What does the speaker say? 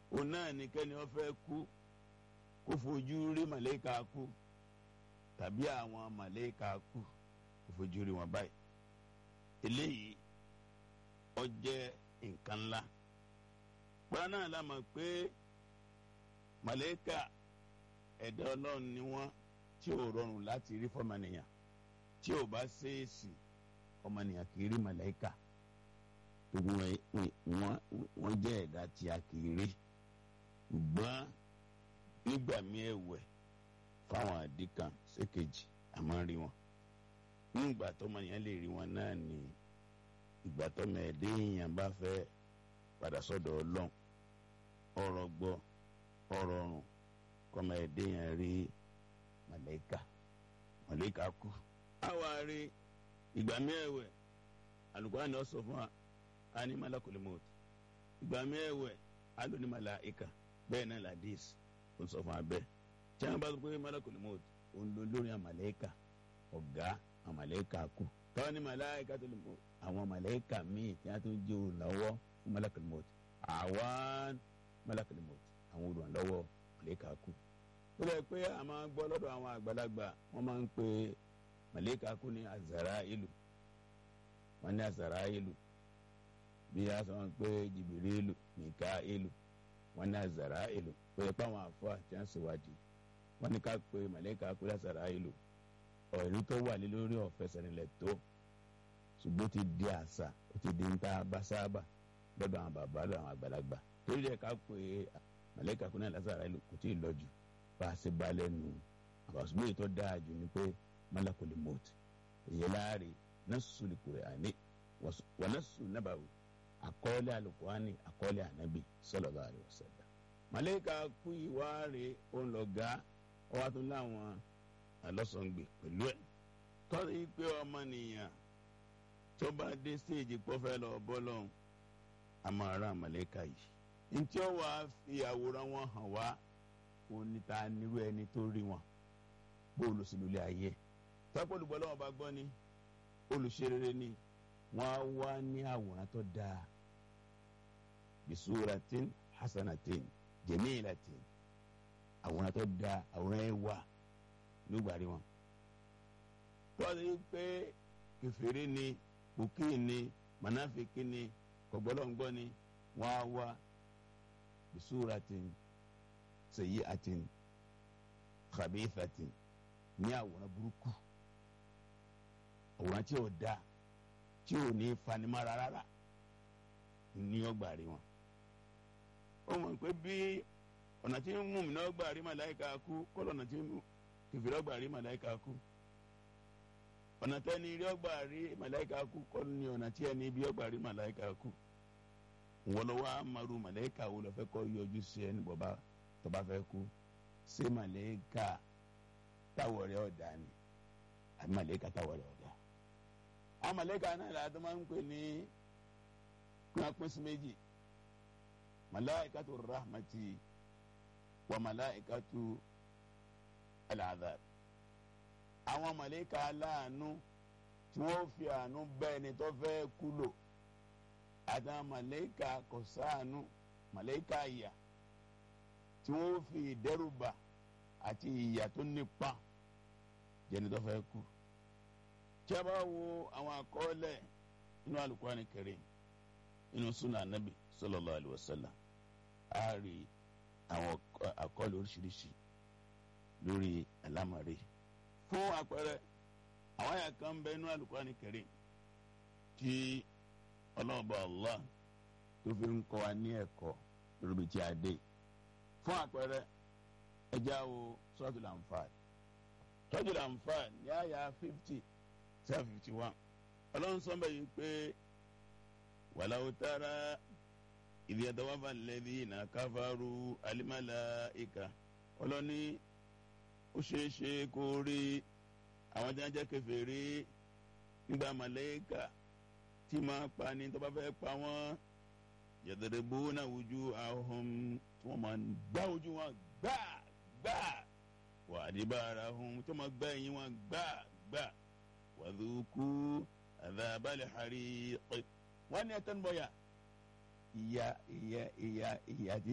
òun náà ní kẹ́ni wọ́n fẹ́ kú kó fojú rí màlẹ́kà kú tàbí àwọn màlẹ́kà kú kó fojú rí wọn báyìí eléyìí ó jẹ́ nǹkan ńlá pọ́nrán náà la mọ̀ pé màlẹ́kà ẹ̀dá ọlọ́run ni wọ́n tí ò rọrùn láti rí fọmọnìyàn tí ò bá ṣèèṣì ọmọnìyàn kì í rí màlẹ́kà gbogbo wọn jẹ́ ẹ̀dá tí a kì í rí ṣùgbọ́n nígbà míì ẹ̀wẹ̀ fáwọn àdìkan ṣèkejì a máa ń rí wọn nígbà tọmọnìyàn lè rí wọn náà ni ìgbà tọmọ ẹ̀dá èèyàn bá fẹ́ padà sọ́dọ̀ ọlọ́run ọ̀rọ̀ gbọ́ ọ̀rọ̀ ọ̀run kọ́mọ ẹ̀dẹ́ yẹn rí màlẹ́kà màlẹ́kà kú. àwa rí ìgbà mẹ́ẹ̀wẹ̀ alùpùpù ni ó sọ fún wa a ní malakul maut ìgbà mẹ́ẹ̀wẹ̀ a lò ní màláìka bẹ́ẹ̀ náà ladis ó sọ fún wa bẹ́ẹ̀ tí wọ́n bá sọ pé malakul maut òun ló lórí àmàlẹ́kà ọ̀gá àmàlẹ́kà kú tọ́ ní màláìka tó lè mọ àwọn màlẹ́kà míì tí wọ́n tún jẹ́ òǹlọ́wọ́ fún malakul maut àwọn malakul maut àwọn olùrànlọ́wọ́ màlẹ́kà kú. ó lè pé a máa ń gbọ́ lọ́dọ̀ àwọn àgbàlagbà wọ́n máa ń pe màlẹ́kà kú ní azara ìlú wọ́n ní azara ìlú bí a sọ wọn pé jìbìrìlù nìka ìlú wọ́n ní azara ìlú pé páwọn àfọ àti àṣewádìí wọ́n ní ká pe màlẹ́kà kú ní azara ìlú ọ̀rí tó wà lé lórí ọ̀fẹ́ sẹ́nilẹ̀ tó ṣùgbọ́n ó ti di àṣà ó ti di ń ta bá sábà lọ́dọ̀ àwọn bàbá lọ́dọ̀ àwọn àgbàlagbà torí ẹ̀ ká pé màlẹ́kà kúnlẹ̀ lásàrà ìlú kò tí ì lọ jù bá a ṣe bá lẹ́nu àbàṣùgbọ́n èyí tó dáa jù ni pé malakul maut èyí láàrin nasul Qur'ani wa nasul nabawi àkọọ́lẹ̀ alukurani àkọọ́lẹ̀ anabi sallallahu alaihi wasallam. màlẹ́kà kú ìwáre òun lọ ga ọwọ́ tó láwọn alọ́sọ̀ngbè pẹ̀lú ẹ̀ tọ́sí pé ọmọnìyàn tó bá dé stéèjì pọ́fẹ́ lọ bọ́lọ́hún àmọ́ ara màlẹ́kà yìí ntí ó wàá fi àwòrán wọn hàn wá òun ní ta nírú ẹni tó rí wọn bó olùsìlúlẹ̀ ayé tọ́pọ̀ olùgbọ́lọ́wọ́ bá gbọ́ ni olùṣerere ni wọ́n á wá ní àwòrán tó dáa bisuratin hasanatin jamilatin àwòrán tó dáa àwòrán ẹ̀ wà nígbàrí wọn. tọ́sí pé kẹfìrí ni bùkí ni mànáfíkì ni kọ̀gbọ́lọ́ngbọ́ ni wọ́n á wá bisuratin sayyi'atin khabithatin ní àwòrán burúkú àwòrán tí ò da tí ò ní fanimara rárá ní ọgbà rí wọn. ó mọ̀ pé bí ọ̀nà tí ń mú mi náà gbà rí màláìka kú kọ́lọ̀ ọ̀nà tí kìfìrí ọgbà rí màláìka kú ọ̀nà tẹ́ni rí ọgbà rí màláìka kú kọ́lọ̀ ní ọ̀nà tí ẹni bí ọgbà rí màláìka kú wọ́n lọ wá maru màlẹ́kà wo lọ fẹ́ kọ́ yọjú sí ẹni bọ̀bá tó bá fẹ́ kú ṣé màlẹ́kà táwọ̀ rẹ̀ ọ̀dà ni àbí màlẹ́kà táwọ̀ rẹ̀ ọ̀dà. àwọn màlẹ́kà náà la tó máa ń pè ní kúnà pín sí méjì màláìkàtù rahmati wà màláìkàtù al-adhab. àwọn màlẹ́kà aláàánú tí wọ́n fi àánú bẹ́ẹ̀ ni tó fẹ́ kú lò àtàwọn màlẹ́kà kọ̀sáànù màlẹ́kà ìyà tí wọ́n fi ìdẹ́rùbà àti ìyà tó nípa jẹni tó fẹ́ kú. tí a bá wo àwọn àkọọ́lẹ̀ inú Al-Qur'ani Karim inú súnà anábì sallallahu alaihi wasallam a rí àwọn àkọọ́lẹ̀ oríṣiríṣi lórí àlámọ̀rí. fún àpẹẹrẹ àwọn àyà kan ń bẹ inú Al-Qur'ani Karim tí ọlọ́ọ̀bà Allah tó fi ń kọ́ wa ní ẹ̀kọ́ lórí tí a dé fún àpẹẹrẹ ẹja wo Suratul Anfal Suratul Anfal ní àyà fifty seven fifty one ọlọ́run sọ́nbẹ̀ yìí pé walau tara idh yatawaffa alladhina kafaru al-malaika ọlọ́ni ó ṣeé ṣe kó rí àwọn tí wọ́n jẹ́ kèfèrí nígbà màlẹ́kà tí máa pa ni tó bá fẹ́ pa wọ́n yadribuna wujuhahum tí wọ́n máa gbá ojú wọn gbá gbá wa adbarahum tí wọ́n máa gbá ẹ̀yìn wọn gbá gbá wadhuku adhabal hariq wọ́n ní ẹ̀tọ́ ń bọ̀ yà ìyà ìyà ìyà ìyà tí